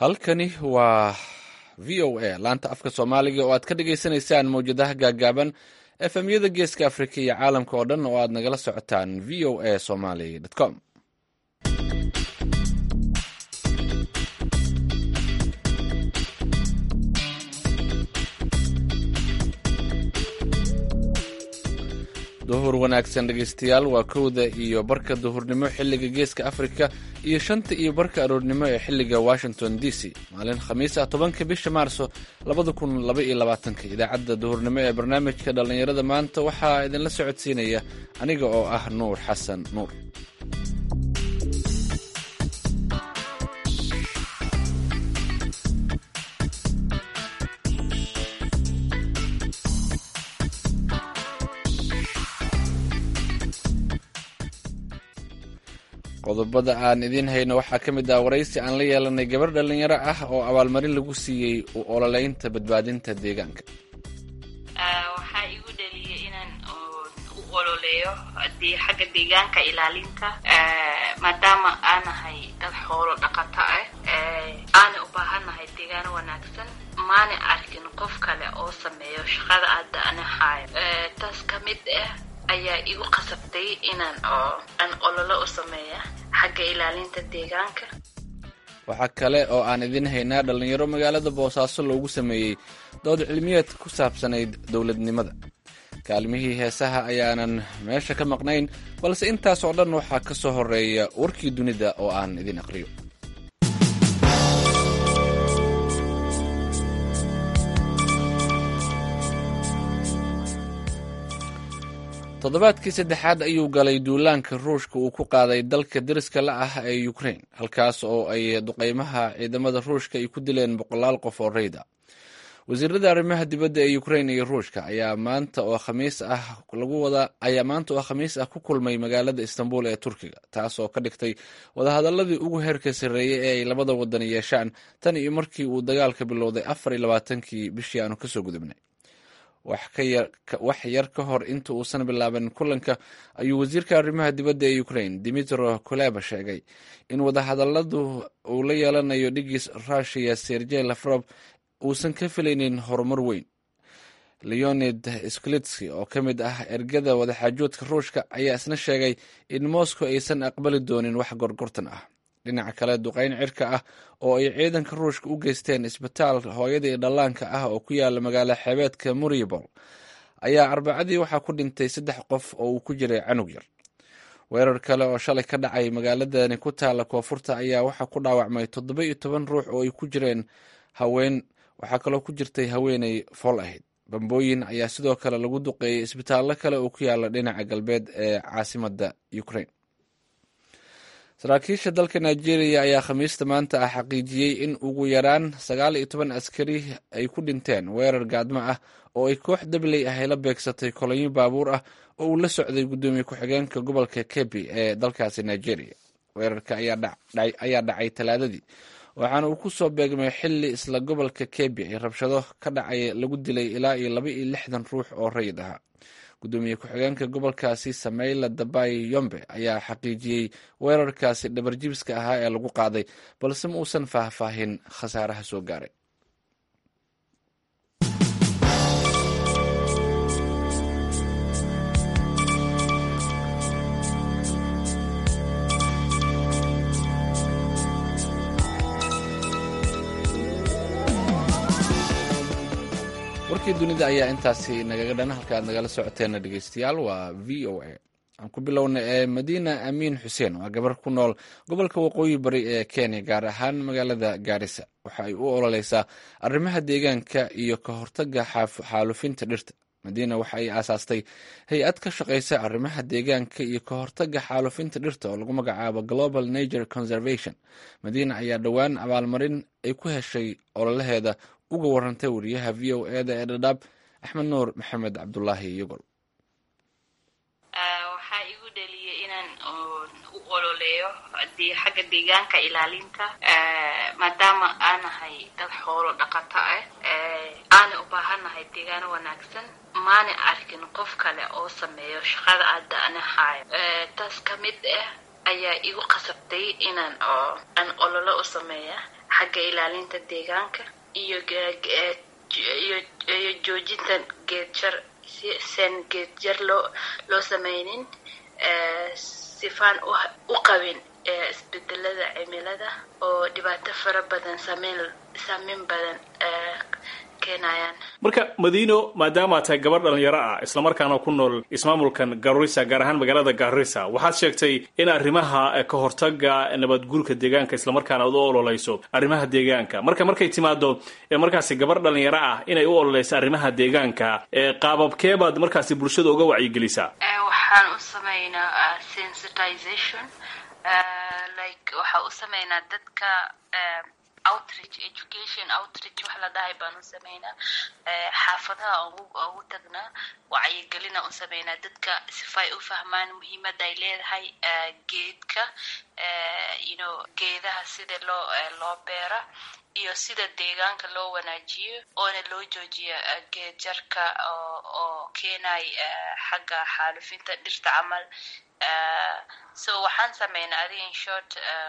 halkani waa v o a laanta afka soomaaliga oo aad ka dhagaysanaysaan mawjadaha gaagaaban efemyada geeska afrika iyo caalamka oo dhan oo aad nagala socotaan v o a somaly com duhur wanaagsan dhegaystayaal waa kowda iyo barka duhurnimo xilliga geeska afrika iyo shanta iyo barka aroornimo ee xilliga washington d c maalin khamiis ah tobanka bisha maarso labada kun laba iyo labaatanka idaacadda duhurnimo ee barnaamijka dhallinyarada maanta waxaa idinla socodsiinaya aniga oo ah nuur xasan nuur qodobada aan idiin hayno waxaa ka mid ah waraysi aan la yeelanay gabar dhallinyaro ah oo abaalmarin lagu siiyey u ololeynta badbaadinta deegaanka waxaa igu dhaliyay inaan u ololeeyo xagga deegaanka ilaalinta maadaama aanahay dad xoolo dhaqato ah aana u baahannahay deegaano wanaagsan maana arkin qof kale oo sameeyo shaqada aada ana haayo taas ka mid ah ayaa igu qasabtay inaan aan ololo u sameeya xagga ilaalinta deegaanka waxaa kale oo aan idiin haynaa dhallinyaro magaalada boosaaso loogu sameeyey dood cilmiyeed ku saabsanayd dowladnimada kaalmihii heesaha ayaanan meesha ka maqnayn balse intaas oo dhan waxaa ka soo horeeya warkii dunida oo aan idin aqriyo toddobaadkii saddexaad ayuu galay duulaanka ruushka uu ku qaaday dalka deriska la ah ee ukrain halkaas oo ay duqeymaha ciidamada ruushka ay ku dileen boqolaal qof oo rayda wasiirada arrimaha dibadda ee ukrain iyo ruushka ayaa maanta oo khamiis ah lagu wada ayaa maanta oo khamiis ah ku kulmay magaalada istanbul ee turkiga taas oo ka dhigtay wadahadaladii ugu heerka sarreeyey ee ay labada wadan yeeshaan tan iyo markii uu dagaalka bilowday afar iyo labaatankii bishii aanu kasoo gudubnay wax yar ka hor inta uusan bilaaban kulanka ayuu wasiirka arrimaha dibadda ee ukrain dimitro kuleba sheegay in wadahadaladu uu la yeelanayo dhigis rushiya sergey lafrob uusan ka filaynin horumar weyn leonid sklitski oo ka mid ah ergada wadaxaajoodka ruushka ayaa isna sheegay in moscow aysan aqbali doonin wax gorgortan ah dhinaca kale duqeyn cirka ah oo ay ciidanka ruushka u geysteen isbitaal hooyada iyo dhallaanka ah oo ku yaala magaalo xeebeedka muribol ayaa arbacadii waxaa ku dhintay saddex qof oo uu ku jiray canug yar weerar kale oo shalay ka dhacay magaaladani ku taala koonfurta ayaa waxaa ku dhaawacmay toddoba iyo toban ruux oo ay ku jireen haween waxaa kaloo ku jirtay haweeney fool ahayd bambooyin ayaa sidoo kale lagu duqeeyey isbitaallo kale oo ku yaala dhinaca galbeed ee caasimada ukrain saraakiisha dalka nigeria ayaa khamiista maanta ah xaqiijiyey in ugu yaraan sagaal iyo toban askari ay ku dhinteen weerar gaadmo ah oo ay koox dabley ah ay la beegsatay kolonyo baabuur ah oo uu la socday guddoomiye ku-xigeenka gobolka kebi ee dalkaasi nigeria weerarka ayaa dhacay talaadadii waxaana uu ku soo beegmay xili isla gobolka kebi ay rabshado ka dhacay lagu dilay ilaa iyo laba iyo lixdan ruux oo rayid ahaa gudoomiye ku-xigeenka gobolkaasi sameyla dabay yombe ayaa xaqiijiyey weerarkaasi dhabarjibiska ahaa ee lagu qaaday balse ma uusan faahfaahin khasaaraha soo gaaray warkii dunida ayaa intaasi nagaga dhan halka aad nagala socoteena dhegeystayaal waa v o a aan ku bilowna ee madiina amiin xuseen waa gabar ku nool gobolka waqooyi bari ee kenya gaar ahaan magaalada gaarisa waxa ay u ololeysaa arrimaha deegaanka iyo ka hortaga xaalufinta dhirta madiina waxa ay aasaastay hay-ad ka shaqeysa arrimaha deegaanka iyo ka hortaga xaalufinta dhirta oo lagu magacaabo global nature conservation madiina ayaa dhowaan abaalmarin ay ku heshay ololaheeda uga warantay wariyaha v o eda ee dhadhaab axmed nuur maxamed cabdulaahi yogol waxaa igu dhaliyay inaan u ololeeyo xagga deegaanka ilaalinta maadaama aanahay dad xoolo dhaqato ah aana u baahannahay deegaano wanaagsan maana arkin qof kale oo sameeyo shaqada aada ana haayo taas ka mid ah ayaa igu qasabtay inaan aan ololo u sameeya xagga ilaalinta deegaanka iyo iyo iyo joojinta geedjar sen geedjar loo loo sameynin sifaan u qabin isbedelada cimilada oo dhibaato fara badan sameyn saameyn badan keenayaan marka madiino maadaama tahay gabadh dhalinyaro ah islamarkaana ku nool ismaamulkan garissa gaar ahaan magaalada garissa waxaad sheegtay in arrimaha ka hortaga nabadguurka deegaanka islamarkaana ad u ololeyso arrimaha deegaanka marka markay timaado markaasi gabadh dhalinyaro ah inay u ololeyso arrimaha deegaanka qaababkeebaad markaasi bulshada uga wacyigelisaa waxaan u sameynaa sensitization like waxaa u sameynaa dadka outreach education outreach wax la dhahay baan u sameynaa xaafadaha ugu tagnaa wacyigelina u sameynaa dadka sifay u fahmaan muhiimada ay leedahay geedka you know geedaha sida loo loo beera iyo sida deegaanka loo wanaajiyo oona loo joojiyo geed jarka oo oo keenay xagga xaalufinta dhirta camal so waxaan sameynaa adiga in short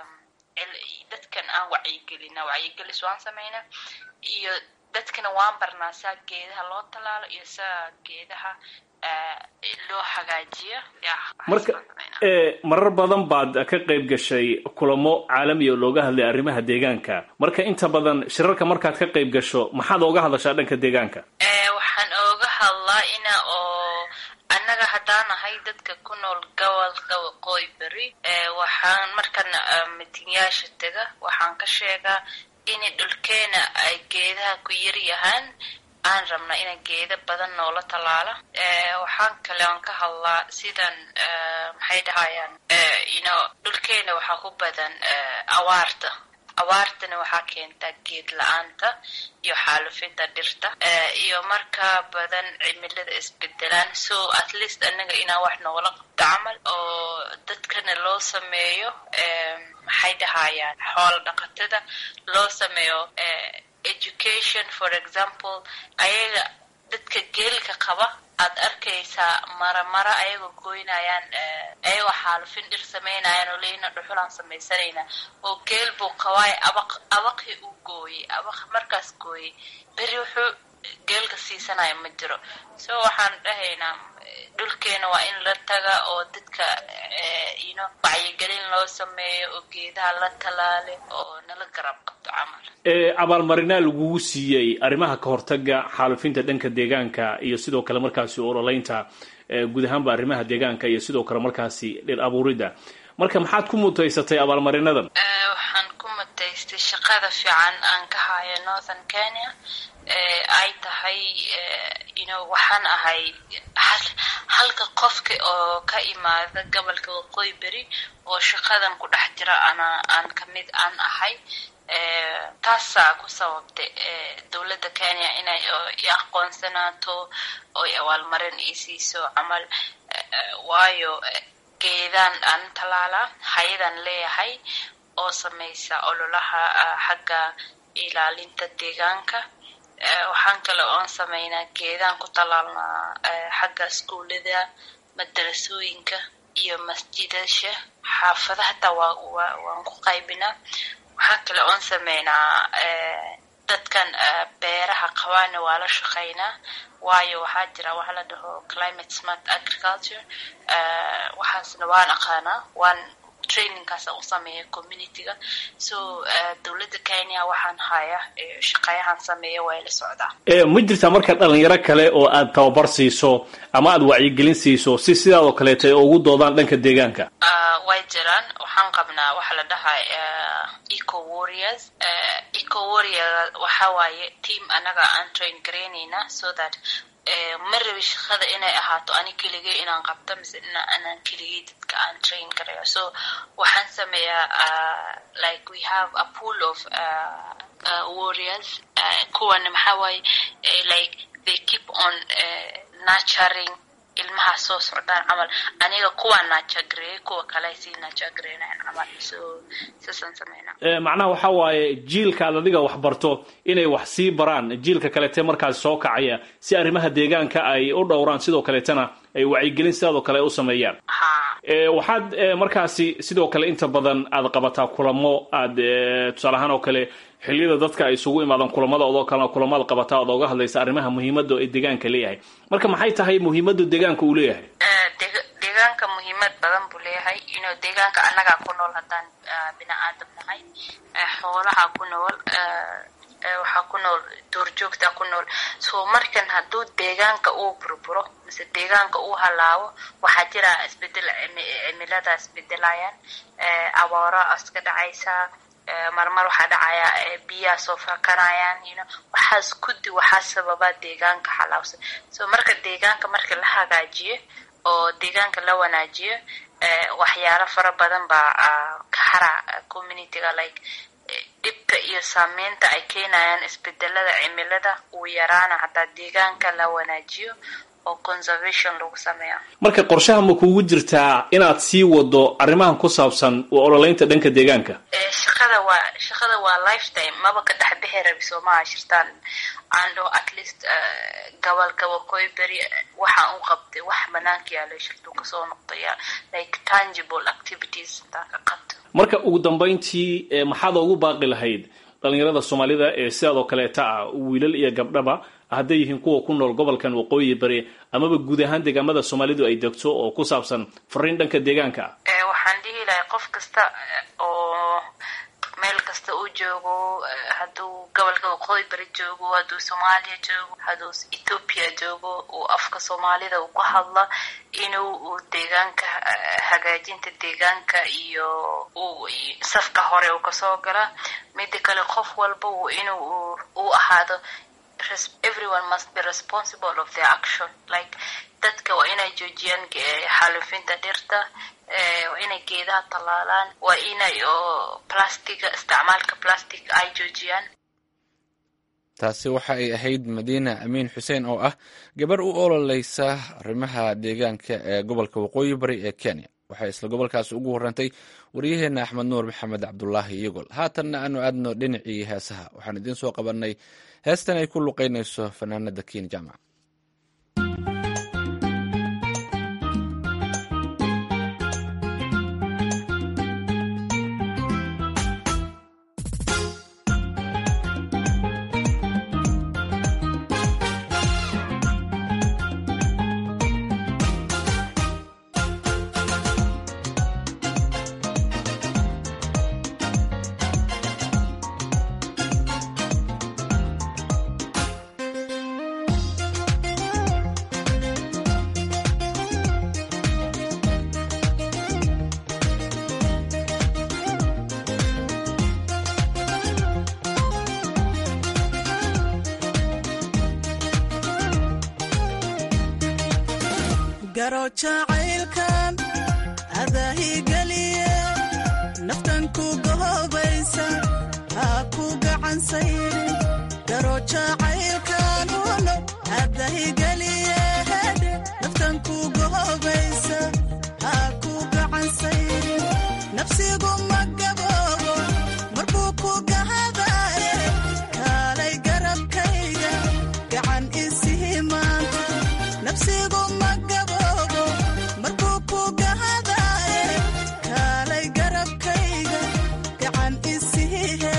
dadkan aan wacyigelina wacyigelis waan sameynaa iyo dadkana waan barnaa saa geedaha loo tallaalo iyo saa geedaha loo hagaajiyo marka marar badan baad ka qayb gashay kulamo caalamiya oo looga hadlay arrimaha deegaanka marka inta badan shirarka markaad ka qayb gasho maxaad ooga hadlashaa dhanka deegaanka waxaan ooga hadlaa ina oo annaga haddaan ahay dadka ku nool gobolka waqooyi beri waxaan markan mitinyaasha tega waxaan ka sheegaa in dhulkeena ay geedaha ku yar yahaan aan rabna ina geeda badan noola tallaala waxaan kale aan ka hadlaa sidan maxay dhahayaan ino dhulkeena waxaa ku badan awaarta awaartana waxaa keentaa geed la-aanta iyo xaalufinta dhirta iyo markaa badan cimilada isbedelaan so at least anaga inaan wax noola qabto camal oo dadkana loo sameeyo maxay dhahayaan xoola dhaqatada loo sameeyo education for example ayaga dadka geelka qaba aad arkaysaa maramara ayagoo goynayaan ayagoo xaalufin dhir sameynayaan oo leyna dhuxulaan samaysanayna oo geel buu qabaayo abaq abaqii uu gooyey abaq markaas gooyey beri wuxuu geelka siisanaya ma jiro so waxaan dhahaynaa dhulkeena waa in la taga oo dadka ino wacyigelin loo sameeyo oo geedaha la talaale oo nala garab qabto camal abaalmarinaa lagugu siiyey arrimaha ka hortaga xaalufinta dhanka deegaanka iyo sidoo kale markaasi ololeynta guud ahaanba arrimaha deegaanka iyo sidoo kale markaasi dhir abuuridda marka maxaad ku mutaysatay abaalmarinadan waxaan ku mutaystay shaqada fiican aan ka hayo northern kenya ay tahay ino waxaan ahay halka qofka oo ka imaada gobolka waqooyi beri oo shaqadan ku dhex jira ana aan kamid aan ahay taasaa ku sababtay dowladda kenya inay i aqoonsanaato oo i abaalmarin ii siiso camal waayo geedaan aan talaalaa hay-adaan leeyahay oo samaysa ololaha xagga ilaalinta deegaanka waxaan kale oon sameynaa geedaan ku talaalnaa xagga iskuullada madarasooyinka iyo masjidasha xaafada hataa waa waan ku qaybinaa waxaa kale oon sameynaa dadkan beeraha qabaana waa la shaqeynaa waayo waxaa jira waxa la dhaho climate smart agriculture waxaasna waan aqaanaa waan trainingkaas u sameeya communityga so dowladda kenya waxaan haya shaqeeyahan sameeya waa la socdaa ma jirtaa marka dhalinyaro kale oo aad tababar siiso ama aad wacyigelin siiso si sidaadoo kaleeta ay ugu doodaan dhanka deegaanka way jiraan waxaan qabnaa waxa la dhahaa eco warriors eco warrior waxa waaye team anaga aan train garaynayna so that ma rabi shaqada inay ahaato ani keligay inaan qabto mise inaan keligay dadka aan train garayo so waxaan sameeyaa like we have a pool of uh, uh, warriors kuwana maxaa waaye like they keep on nurturing ilmaha soo socdaan camal aniga kuwaa naajagareeyay kuwa kale sii naajagareynayaan camal so saasaan sameynaa macnaha waxa waaye jiilka aad adiga wax barto inay wax sii baraan jiilka kaleete markaas soo kacaya si arrimaha deegaanka ay u dhowraan sidoo kaleetana ay wacyigelin sidaadoo kale ay u sameeyaan waxaad markaasi sidoo kale inta badan aad qabataa kulamo aad tusaale ahaan oo kale xilliyada dadka ay isugu imaadaan kulamada odoo kalena kulamaad qabataa ood oga hadlaysa arrimaha muhiimadda ee deegaanka leeyahay marka maxay tahay muhiimadda deegaanka uu leeyahay deegaanka muhiimad badan buu leeyahay inuu deegaanka annagaa ku nool haddaan bini aadam nahay xoolaha ku nool waxaa ku nool duurjoogta ku nool so markan hadduu deegaanka uu burburo mise deegaanka uu halaabo waxaa jira isbedel cimilada isbedelayaan abaaro iska dhacaysa marmar waxaa dhacaya biyaha soo fakanayaan you know waxaas kudi waxaa sababa deegaanka halaabsan so marka deegaanka marka la hagaajiyo oo deegaanka la wanaajiyo waxyaalo fara badan baa ka hara communityga like dhibka iyo saameynta ay keenayaan isbedelada cimilada uu yaraana hataa deegaanka la wanaajiyo oo conservation lagu sameeyo marka qorshaha ma kugu jirtaa inaad sii wado arrimahan ku saabsan u ololeynta dhanka deegaanka shaqada waa shaqada waa lifetime maba ka dhex bixi rabi soomaha shirtaan aandho at least gobolka waqooyi beri waxa u qabtay wax banaanka yaalo shirtuu kasoo noqdaya like tangible activities intaan ka qabto marka ugu dambayntii maxaad ugu baaqi lahayd dhalinyarada soomaalida ee sidaadoo kaleeta ah wiilal iyo gabdhaba hadday yihiin kuwa ku nool gobolkan waqooyi bari amaba guud ahaan deegaamada soomaalidu ay degto oo ku saabsan fariin dhanka deegaanka ah waxaan dhihi lahay qof kasta oo meel kasta uu joogo hadduu gobolka waqooyi bari joogo hadduu soomaaliya joogo hadduu ethoopia joogo uu afka soomaalida uu ka hadla inuu uu deegaanka hagaajinta deegaanka iyo uu safka hore uu kasoo gala mida kale qof walba uu inuu uu ahaado everyone must be responsible of their action like dadka waa inay joojiyaan xaalufinta dhirta waa inay geedaha tallaalaan waa inay oo plastiga isticmaalka plastic ay joojiyaan taasi waxa ay ahayd madiina amiin xuseen oo ah gabar u ololeysa arrimaha deegaanka ee gobolka waqooyi bari ee kenya waxay isla gobolkaasi ugu warantay waryaheena axmed nuur maxamed cabdulaahi iyagol haatanna aanu aadno dhinacii heesaha waxaan idiin soo qabanay heestan ay ku luqeynayso fanaanada kiin jaamac garo jacaylkan adaahigeliye naftan ku gohobaysa ha ku gacansayrin garo jacaylkan uno adahigeliye hedhe naftan ku gohobaysa ha ku gacansayrin nafsigu ma gaboobo marbuu ku gahadaye kaalay garabkayga gacan isii maanta nafsigu ma gaboobo markuu ku gahadaye kaalay garabkayga gacan isii heede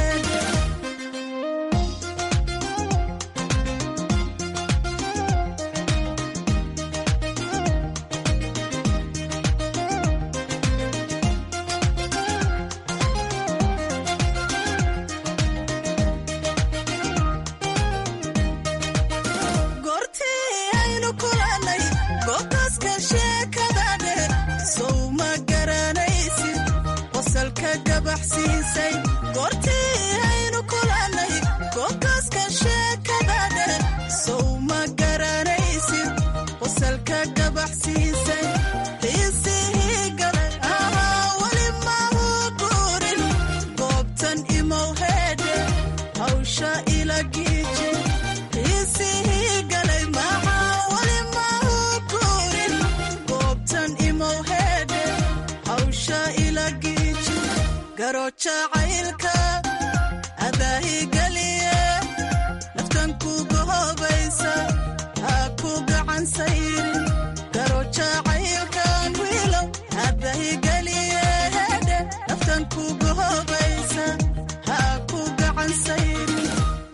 goortii aynu kulannay goobtaaska sheekadane sow ma garanaysid qosalka gabaxsiisay goortii aynu kulannay goobtaaska sheekadane sow ma garanaysid qosalka gabaxsiisay xiisihii galay ahaa weli mahu guurin goobtan imow heedhe hawsha ila giiji xiisihii galay maxaa weli mahu guurin goobtan imow heedhe hawsha ila giiji garo jacaylka adaahigeliye naftan ku gohobaysa ha ku gacan sayrin garo jacaylkan wiilow ku gohobaysa ha ku gacan sayrin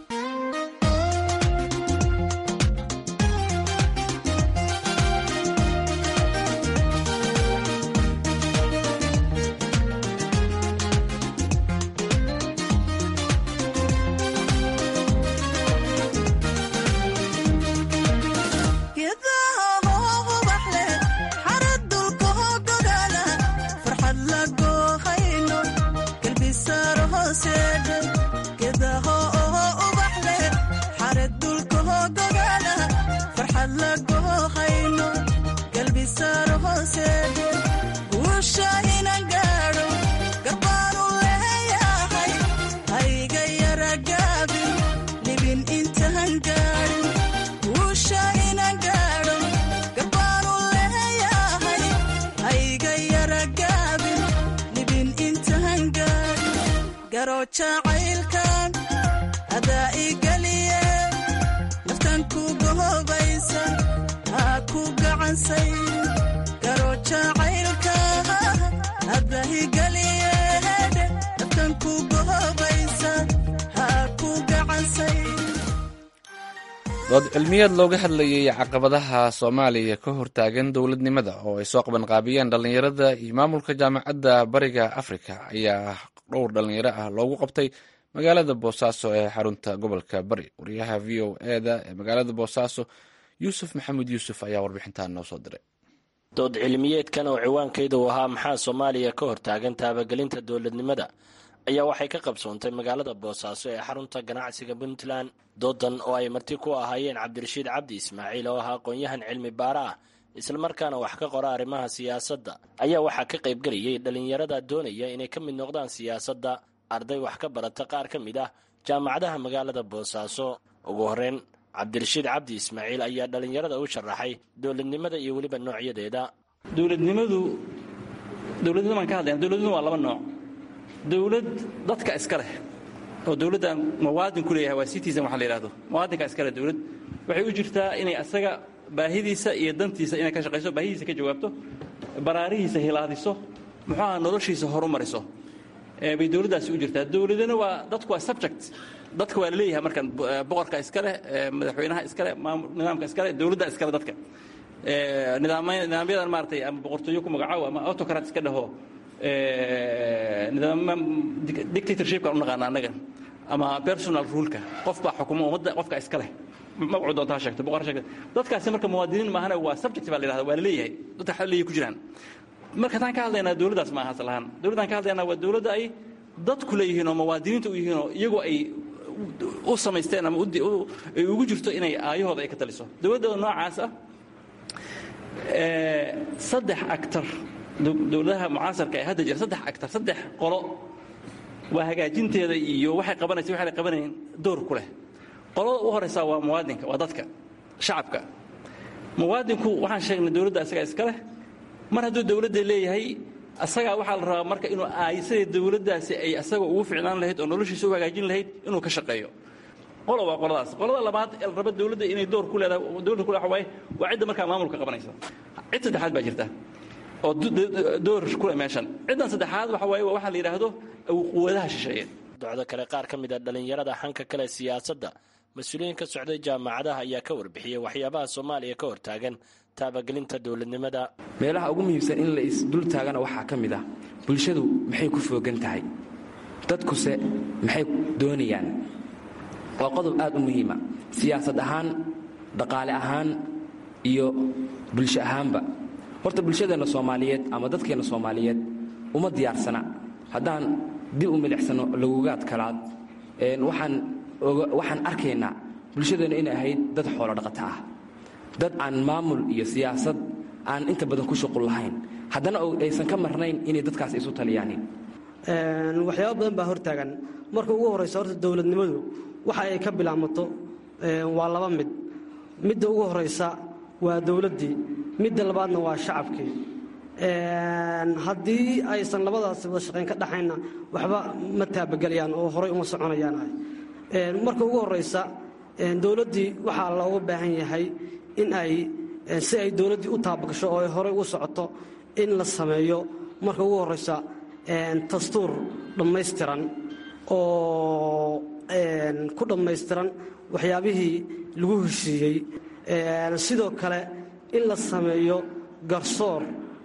geedaha hoo ubax leh xarad dulka hoo gogaala farxad la goohayno galbisaaro hooseedhe geedaha oo ubax leh xarad dulka hoo gogaala farxad la goohayno galbisaaro hooseedhe guusha inan gaadho garbaanu leeyahay hayga yara gaabin libin intaan gaadhin guusha inan gaadho garbaanu leeyahay hayga yara gaabin libin intaan gaadhin garo jacaylkan adaa igeliye naftan ku gohobaysa ha ku gacansay garo jacaylka adaa igeliye naftan ku gohobaysa ha ku gacansay dood cilmiyeed looga hadlayay caqabadaha soomaaliya ka hortaagan dowladnimada oo ay soo qabanqaabiyeen dhallinyarada iyo maamulka jaamacadda bariga afrika ayaa dhowr dhallinyaro ah loogu qabtay magaalada boosaaso ee xarunta gobolka bari wariyaha v o eda ee magaalada boosaaso yuusuf maxamed yuusuf ayaa warbixintan noo soo diray dood cilmiyeedkan oo ciwaankeedu ahaa maxaa soomaaliya ka hortaagan taabagelinta dowladnimada ayaa waxay ka qabsoontay magaalada boosaaso ee xarunta ganacsiga puntland doodan oo ay marti ku ahaayeen cabdirashiid cabdi ismaaciil oo ahaa aqoon-yahan cilmi baara ah islamarkaana wax ka qora arrimaha siyaasadda ayaa waxaa ka qaybgelayay dhallinyarada doonaya inay ka mid noqdaan siyaasadda arday wax ka barata qaar ka mid ah jaamacadaha magaalada boosaaso ugu horreyn cabdirashiid cabdi ismaaciil ayaa dhallinyarada u sharaxay dowladnimada iyo weliba noocyadeeda dowladnimadu dowladnimada baan ka hadlayna dowladnimadu waa laba nooc dowlad dadka iska leh oo dowladda muwaadin ku leeyahay waa citizen waxa la yidhahdo muwaadinka iska leh dowlad waxay u jirtaa inay asaga baahidiisa iyo dantiisa inay ka shaqayso baahidiisa ka jawaabto baraarihiisa hilaadiso muxuu aha noloshiisa horumariso ee bay dowladdaasi u jirtaa dowladana waa dadku waa subject dadka waa la leeyahay markan boqorka iska leh madaxweynaha iska leh maamul nidaamka iska leh dowladda iska leh dadka nidaamay- nidaamyadan maaragtay ama boqortooyo ku magacaabo ama autocrat iska dhaho nidaama dictatorshipka u naqaana annaga ama personal ruleka qof baa xukuma ummadda qofka iska leh magacu doonta ha sheegto boqor ha sheegto dadkaasi marka muwaadiniin maahana waa subject baa la yidhahda waa la leeyahay dadka waxa leeyahay ku jiraan marka taan ka hadlaynaa dowladdaas maaha asal ahaan dowladdaan ka hadlaynaa waa dowladda ay dadku leeyihiin oo muwaadiniinta u yihiin oo iyagoo ay u samaysteen ama u- u- ay ugu jirto inay aayahooda ay ka taliso dowladda noocaas ah ee, saddex actor dow- dowladaha mucaasarka ee hadda jira saddex actor saddex qolo waa hagaajinteeda iyo waxay qabanaysa waxay qabanayeen door ku leh qolada u horeysa waa muwaadinka waa dadka shacabka muwaadinku waxaan sheegnay dowladda asagaa iska leh mar hadduu dowladda leeyahay asagaa waxaa la rabaa marka inuu aaysadii dowladdaasi ay asaga ugu ficnaan lahayd oo noloshiisa u hagaajin lahayd inuu ka shaqeeyo qolo waa qoladaas qolada labaad ee la raba dowladda inay door ku leedahay dowladda ku leedahay waa cidda markaa maamulka qabanaysa cid saddexaad baa jirta oo do- do- door ku leh meeshan ciddan saddexaad waxa waaye waa waxaa la yidhaahdo quwadaha shisheeye docdo kale qaar ka mid a dhallinyarada xanka kale siyaasadda mas-uuliyiin ka socday jaamacadaha ayaa ka warbixiyey waxyaabaha soomaaliya ka hortaagan taabagelinta dowladnimada meelaha ugu muhiimsan in la isdul taagana waxaa ka mid ah bulshadu maxay ku foogan tahay dadkuse maxay doonayaan waa qodob aad u muhiima siyaasad ahaan dhaqaale ahaan iyo bulsho ahaanba horta bulshadeenna soomaaliyeed ama dadkeenna soomaaliyeed uma diyaarsana haddaan dib u milicsano lagugaad kalaad een, waxaan oga- waxaan arkaynaa bulshadeenna inay ahayd dad xoolo dhaqata ah dad aan maamul iyo siyaasad aan inta badan ku shuqul lahayn haddana oo aysan ka marnayn inay dadkaas isu taliyaanin Een, waxyaabo badan baa hortaagan marka ugu horeysa horta dowladnimadu waxa ay ka bilaamato een, waa laba mid midda ugu horeysa waa dowladdii midda labaadna waa shacabkii Een, haddii aysan labadaas wada shaqayn ka dhaxayna waxba ma taabagelayaan oo horey uma soconayaan Een, marka ugu horeysa een, dowladdii waxaa looga baahan yahay in ay een, si ay dowladdii u taabagasho oo ay horey u socoto in la sameeyo marka ugu horeysa dastuur dhammaystiran oo ku dhammaystiran waxyaabihii lagu heshiiyey sidoo kale in la sameeyo garsoor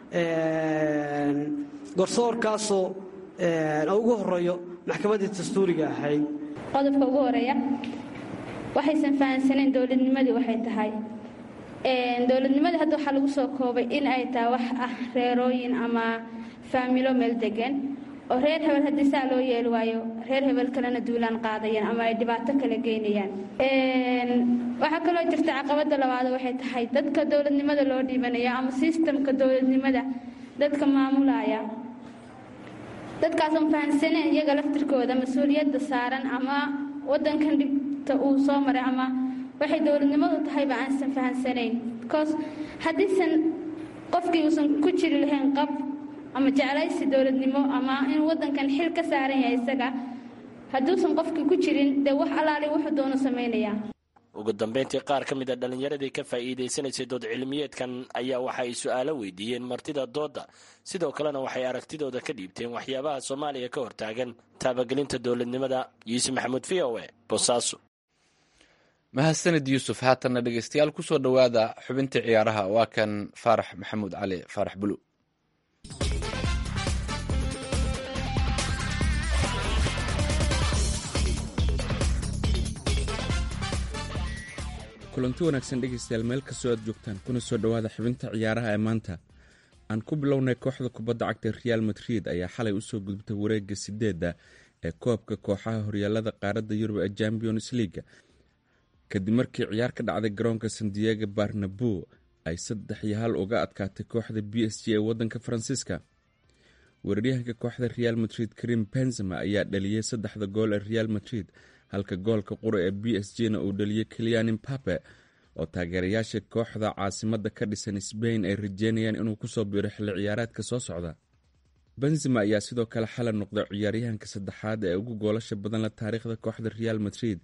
garsoorkaasoo ugu horeeyo maxkamaddii dastuuriga ahayd qodobka ugu horeeya waxaysan fahamsanayn dowladnimadii waxay tahay dowladnimadii hadda waxaa lagu soo koobay in ay tahay wax ah reerooyin ama faamilo meel degan oo reer hebel haddii saa loo yeeli waayo reer hebel kalena duulaan qaadayaan ama ay dhibaato kala geynayaan waxaa kaloo jirta caqabada labaad waxay tahay dadka dowladnimada loo dhiibanaya ama sistamka dowladnimada dadka maamulaya dadkaasoon fahamsaneen iyaga laftirkooda mas-uuliyadda saaran ama wadankan dhibta uu soo maray ama waxay dowladnimadu tahayba aansan fahamsanayn bcause haddiisan qofkii uusan ku jiri lahayn qab ama jeclaysi dowladnimo ama inuu wadankan xil ka saaran yahay isaga hadduusan qofkii ku jirin dee wax allaali wuxuu doono samaynayaa ugu dambayntii qaar ka mid a dhallinyaradii ka faa'iidaysanaysay dood cilmiyeedkan ayaa waxa ay su'aalo weydiiyeen martida doodda sidoo kalena waxay aragtidooda ka dhiibteen waxyaabaha soomaaliya ka hortaagan taabagelinta dowladnimada yuusuf maxamuud v o e boosaaso mahadsanid yuusuf haatanna dhegeystayaal kusoo dhowaada xubintii ciyaaraha waa kan faarax maxamuud cali faarax bulu kulanti wanaagsan dhegaystayaal meel kastoo aad joogtaan kuna soo dhowaada xubinta ciyaaraha ee maanta aan ku bilownay kooxda kubadda cagta real madrid ayaa xalay usoo gudubtay wareega sideedda ee koobka kooxaha horyaalada qaaradda yurub ee champions leaga kadib markii ciyaar ka dhacday garoonka sandiego barnabo ay saddex iyo hal uga adkaatay kooxda b s g ee wadanka faransiiska weeraryahanka kooxda real madrid karim benzema ayaa dhaliyey saddexda gool ee real madrid halka goolka qura ee b s g na uu dhaliyey keliyan impape oo taageerayaasha kooxda caasimadda ka dhisan sbain ay rajeynayaan inuu kusoo biro xilli ciyaareedka soo socda benzema ayaa sidoo kale xalay noqday ciyaaryahanka saddexaad ee ugu goolasha badan la taariikhda kooxda real madrid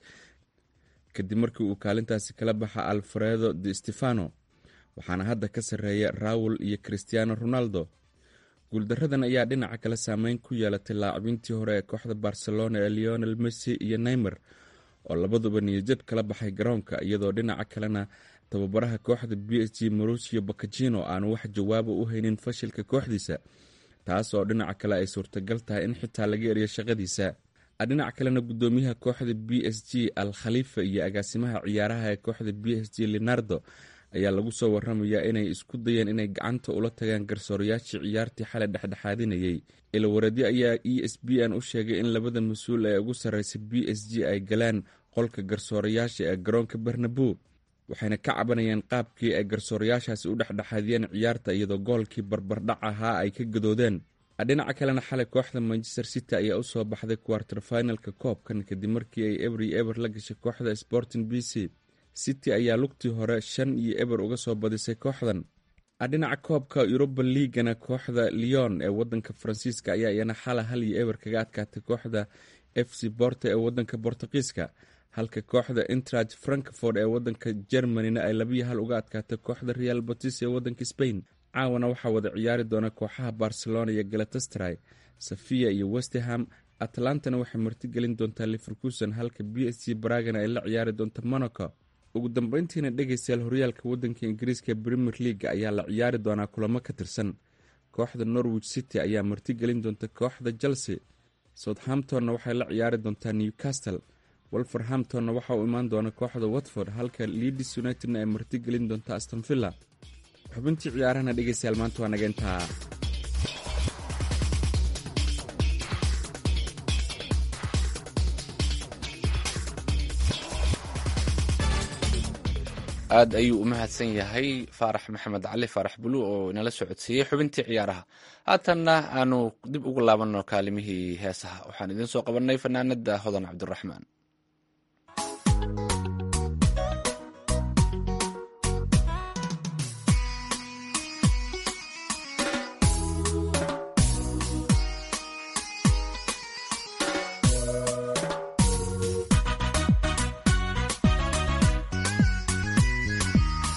kadib markii uu kaalintaasi kala baxa alfredo de stefano waxaana hadda ka sarreeya raul iyo christiano ronaldo guuldaradan ayaa dhinaca kale saameyn ku yeelatay laacibintii hore ee kooxda barcelona ee leonel messi iyo neymer oo labaduba niyajab kala baxay garoonka iyadoo dhinaca kalena tababaraha kooxda b s g marucio bacagino aanu wax jawaaba u haynin fashilka kooxdiisa taas oo dhinaca kale ay suurtagal tahay in xitaa laga eriyo shaqadiisa dhinaca kalena gudoomiyaha kooxda b s g al khalifa iyo agaasimaha ciyaaraha ee kooxda b s g leonardo ayaa lagu soo waramayaa inay isku dayeen inay gacanta ula tagaan garsoorayaashii ciyaartii xalay dhexdhexaadinayay ilawareedyo ayaa e s b n u sheegay in labada mas-uul ee ugu sarreysa b s g ay galaan qolka garsoorayaasha ee garoonka barnabo waxayna ka cabanayeen qaabkii ay garsoorayaashaasi u dhexdhexaadiyeen ciyaarta iyadoo goolkii barbardhac ahaa ay ka gadoodeen dhinaca kalena xalay kooxda manchester city ayaa usoo baxday quarter finalka koobkan kadib markii ay eber iyo eber la gashay kooxda sporting b c city ayaa lugtii hore shan iyo eber uga soo badisay kooxdan dhinaca koobka yuruba liigana kooxda leon ee wadanka faransiiska ayaa iyana xala hal iyo eber kaga adkaatay kooxda f c borte ee wadanka bortuqiiska halka kooxda intrag frankfort ee wadanka germanina ay labiyo hal uga adkaatay kooxda real batis ee wadanka spain caawana waxaa wada ciyaari doona kooxaha barcelona iyo galatastray safiya iyo westerham atlantana waxay martigelin doontaa liverkuson halka b s g baragana ay la ciyaari doonta monaco ugu dambeyntiina dhegaystayaal horyaalka wadanka ingiriiska premier leaga ayaa la ciyaari doonaa kulamo ka tirsan kooxda norwich city ayaa martigelin doonta kooxda chelsea southamptonna waxay la ciyaari doontaa newcastle wolverhamptonna waxa uu imaan doona kooxda watford halka leadis unitedna ay martigelin doonta astonvilla xubintii ciyaarahana dhegaystayaal maanta waa naga intaa aad ayuu u mahadsan yahay faarax maxamed cali faarax bulu oo inala socodsiiyey xubintii ciyaaraha haatanna aanu dib ugu laabanno kaalimihii heesaha waxaan idiin soo qabanay fanaanada hodan cabdiraxmaan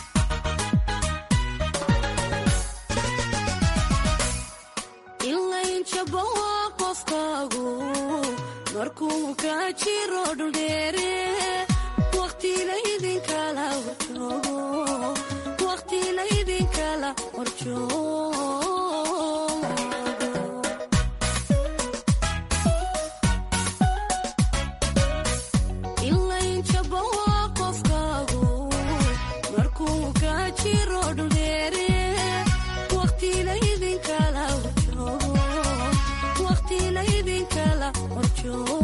ilay ilaynjaba waa qofkaagu markuu ka jiro dhuldheere waqtina idinkala horjoogo waqtina idinkala horjoogo ilaynjaba waa qofkaagu markuu ka jiro dhuldheere waqtina idinkala horjoogo waqtina idinkala horjoogo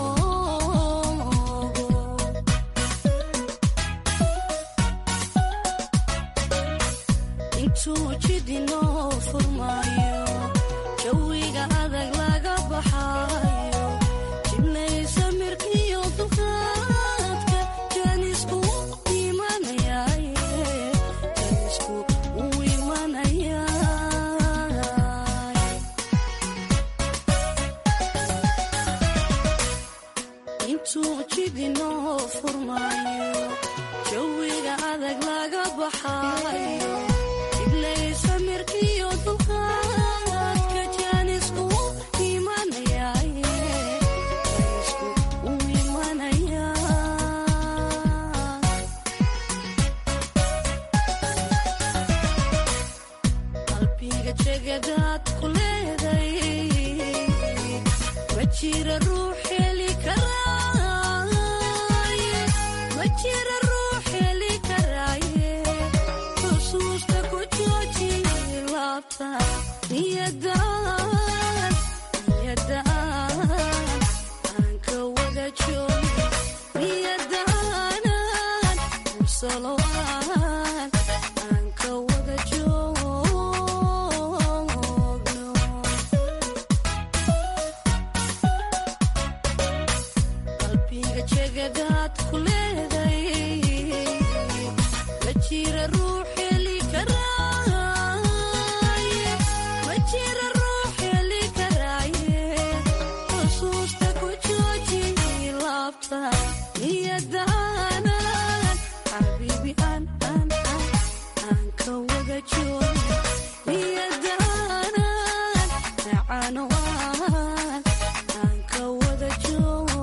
intuu jidinoo furmaayo jawiga adag laga baxaayo jiblaysa mirkiyo dulqaadka jaanisku imanayaaye jaanisku uu imanayaa intuu jidinoo furmaayo jawiga adag laga baxaayo jiblaysa mirkiyo dulqaadka jaanisku imanayaaye jaanisku uu imanayaa qalbiga jegadaad ku leeday ma jira ruux heli karaaye ma jira ruux heli karaaye xusuusta ku jooji laabta niyadaan niyadaan aan ka wada joogi niyadaanan musalowaan aan ka wada joogno qalbiga jegadaad ku leeday ma jira ruux heli karaaye ma jira ruux heli karaaye xusuusta ku jooji laabta niyadaanan xabiibi aan aan aan aan ka wada joogi niyadaanan nacano aan aan ka wada joogno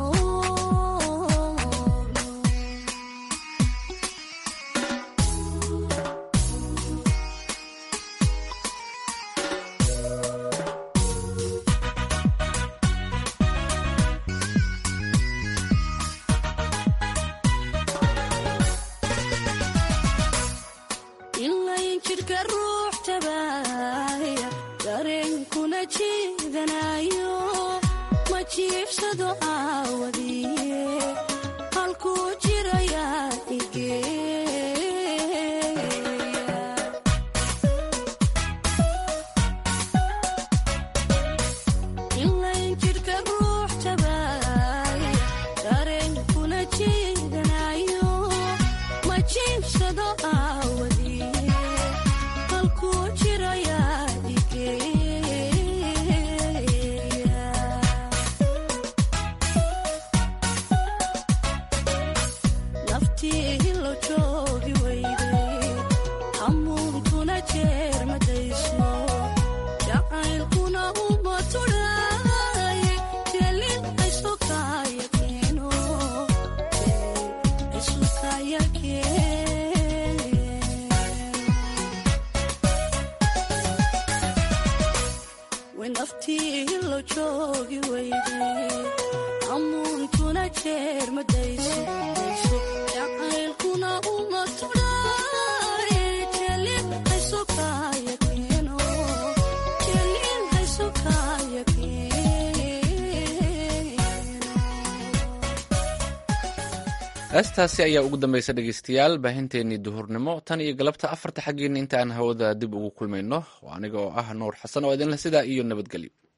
ilayn jidhka ruux tabaaya dareenkuna jiidanayo ma jiibsado aawadiye halkuu jirayaa igeeya ilayn jidhka ruux tabaaya dareenkuna jiidanayo ma jiibsado aawadiye halkuu jirayaa igeeya naftii hilo joogi weyday hamuuntuna jeer madayso jacaylkuna uma tudhaaye jelin aysokaya keeno jelin aysokaya keeno naftii hilo joogi weyday hamuuntuna jeer madayso jacaylkuna uma tudhaaye jelin aysokaya keeno jelin aysokaya heestaasi ayaa ugu dambaysa dhegeystayaal baahinteennii duhurnimo tan iyo galabta afarta xaggiina inta aan hawada dib ugu kulmayno oo aniga oo ah nuur xasan oo idinle sidaa iyo nabadgelyo